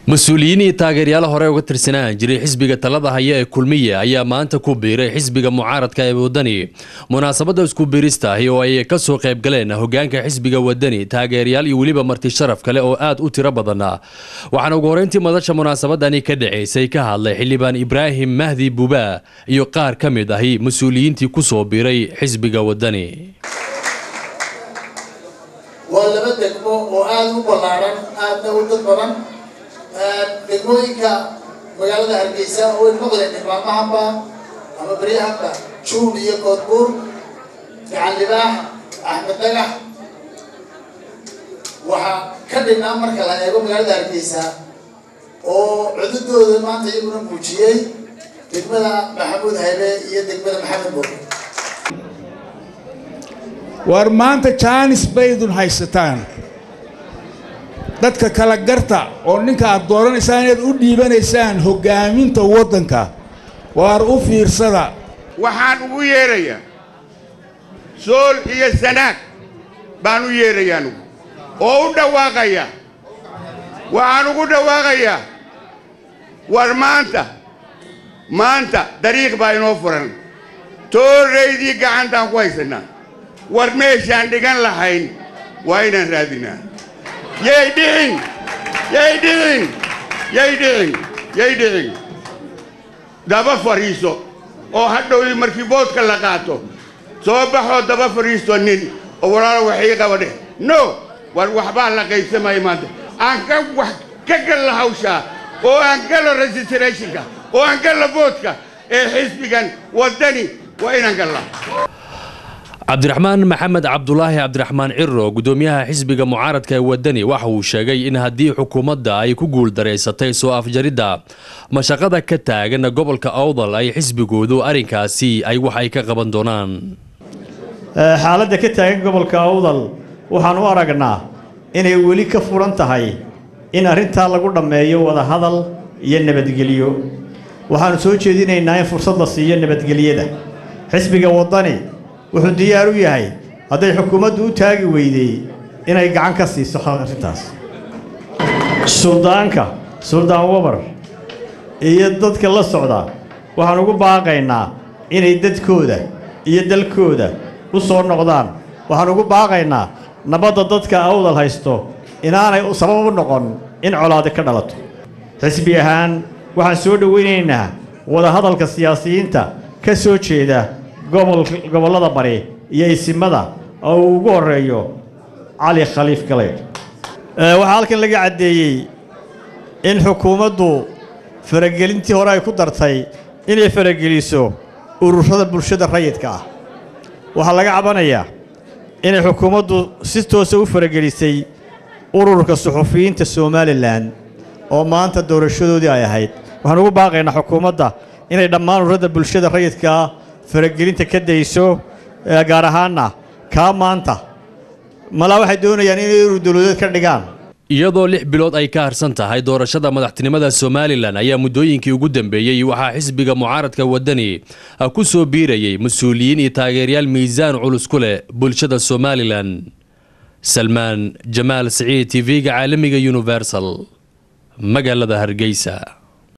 mas-uuliyiin iyo taageeryaal hore uga tirsanaan jiray xisbiga talada haya ee kulmiye ayaa maanta ku biiray xisbiga mucaaradka ee wadani munaasabada isku biirista ahi oo ay kasoo qayb galeen hogaanka xisbiga wadani taageeryaal iyo weliba marti sharaf kale oo aad u tiro badana waxaana ugu horeyntii madasha munaasabadani ka dhaceysay ka hadlay xildhibaan ibraahim mahdi buubaa iyo qaar ka mid ahi mas-uuliyiintii kusoo biiray xisbiga wadani waa laba degmo oo aada u ballaaran aadna u dad badan degmooyinka magaalada hargeysa oo ay noqdeen dhirmaamahanba ama beryahanba juul iyo koodbuur gacan libaax axmed dhagax waxaa ka dhignaa marka la eego magaalada hargeysa oo cududooda maanta iyaguna muujiyey degmada maxamuud haybe iyo degmada maxamed boor war maanta jaanis baydun haysataan dadka kala garta oo ninka aad dooranaysaan inaad u dhiibanaysaan hoggaaminta waddanka waar u fiirsada waxaan ugu yeerayaa sool iyo sanaag baan u yeerayaa anugu oo u dhawaaqaya waxaan ugu dhawaaqayaa war maanta maanta dariiq baa inoo furan tooraydii gacantaan ku haysannaa war meeshaan dhigan lahayn waa inaan raadinaa yay dhicin yay dhicin yay dhicin yay dhicin daba fadhiiso oo hadhow markii boodka la qaato soo baxoo daba fadhiisto nin oo walaalo waxii qaba dheh no war waxbaa la qaybsamaya maanta aan ka wax ka galla hawshaa oo aan galo registrationka oo aan galla boodka ee xisbigan waddani waa inaan gallaa cabdiraxmaan maxamed cabdulaahi cabdiraxmaan ciro gudoomiyaha xisbiga mucaaradka ee wadani waxa uu sheegay in haddii xukuumadda ay ku guuldareysatay soo afjaridda mashaqada ka taagan gobolka awdal ay xisbigoodu arrinkaasi ay wax ay ka qaban doonaan xaaladda ka taagan gobolka awdal waxaan u aragnaa inay weli ka furan tahay in arrintaa lagu dhammeeyo wadahadal iyo nabadgelyo waxaannu soo jeedinaynaa in fursad la siiyo nabadgelyada xisbiga waddani wuxuu diyaar u yahay hadday xukuumaddu u taagi weydey inay gacan ka siiso arrintaas suldaanka suldaan wabar iyo dadka la socda waxaan ugu baaqaynaa inay dadkooda iyo dalkooda u soo noqdaan waxaan ugu baaqaynaa nabadda dadka awdal haysto inaanay sabab u noqon in colaadi ka dhalato xisbi ahaan waxaan soo dhowaynaynaa wadahadalka siyaasiyiinta ka soo jeeda gobollada bari iyo isimada oo uu ugu horreeyo cali khaliif galeydh waxaa halkan laga caddeeyey in xukuumaddu faragelintii hore ay ku dartay inay farageliso ururada bulshada rayidka ah waxaa laga cabanayaa inay xukuumaddu si toosa u faragelisay ururka suxufiyiinta somalilan oo maanta doorashadoodii ay ahayd waxaan ugu baaqaynaa xukuumadda inay dhammaan ururada bulshada rayidkaa faragelinta ka dayso gaar ahaanna kaa maanta malaa waxay doonayaan inay urur dowladeed ka dhigaan iyadoo lix bilood ay ka harsan tahay doorashada madaxtinimada somalilan ayaa muddooyinkii ugu dambeeyey waxaa xisbiga mucaaradka wadani ku soo biirayay mas-uuliyiin iyo taageeryaal miisaan culus ku leh bulshada somalilan salmaan jamaal siciid tv-ga caalamiga universal magaalada hargeysa